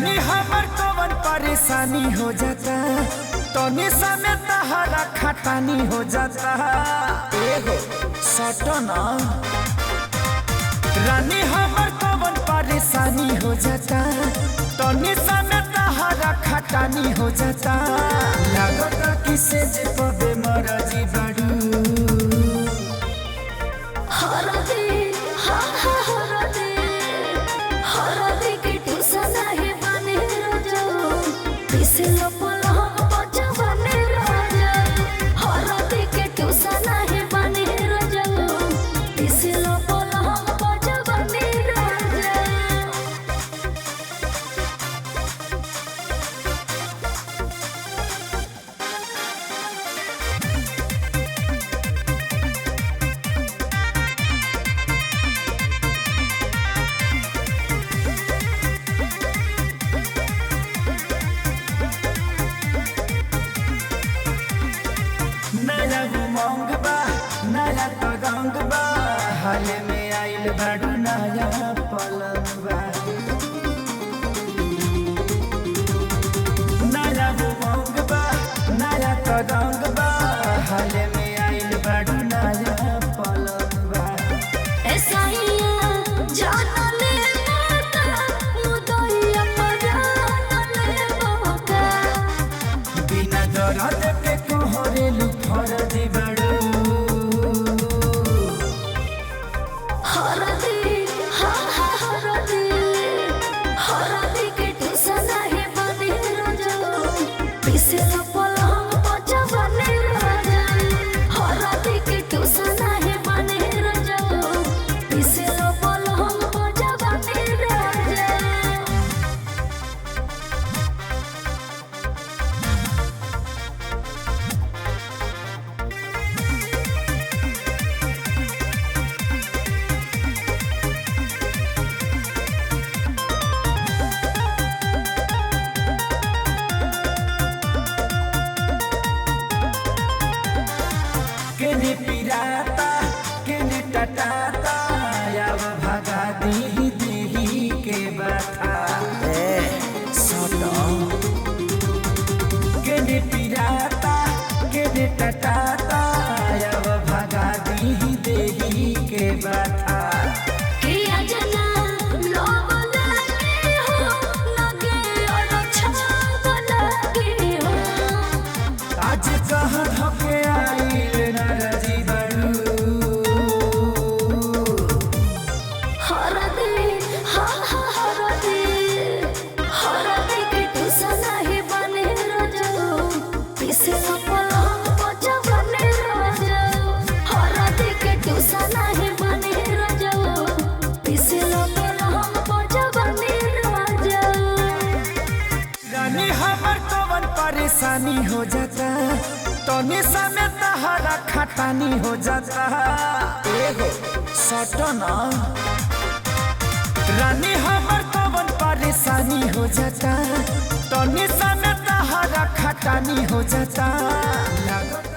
रानी हमर कवन परेशानी हो जाता तनी समय तहरा खटानी हो जाता एगो सटना रानी हमर कवन परेशानी हो जाता तनी समय तहरा खटानी हो जाता लागता कि से जे पबे मरजी बाड़ू हरदे हा हा हरदे हरदे के ठुसना है बने रजो पिसलो पलहम बचा बने राजा हरदे के ठुसना है बने रजो पिसलो पलहम बचा बने राजा नया उमंग बा नया तगंग बा हाल में आइल बाड़ू नया पलंग बा नया उमंग बा नया तगंग बा हाल में आइल बाड़ू नया पलंग बा ऐसाइया जाना ले माता मुदइया पराना ले बाबा बिना दरद के कोहरेलू फरदी बाड़ू हरदे हा हा हरदे हरदे के ठुसना है बने राजा पिसला पलहम बचा बने राजा हरदे के ठुसना है बने राजा पिसला पलहम बचा बने राजा केने पिराता केने टटाता याव भगा दी देही के बता ए सटो केने पिराता केने टटाता याव भगा दी देही के बता किया जना लोग लगे हो लगे और अच्छा लगे हो आज कहाँ धके आइल नरजी बड़ू हर दे हा हा हर दे हर दे के ठुसना है बने रजो पिसे पलंग बचा बने रजो हर दे के ठुसना है बने रजो पिसे पलंग बचा बने रजो रानी हमर कवन परेशानी हो जाता तनी समय तहरा खटानी हो जाता एगो सटना रानी हमर कवन परेशानी हो जाता तनी समय तहरा खटानी हो जाता लागत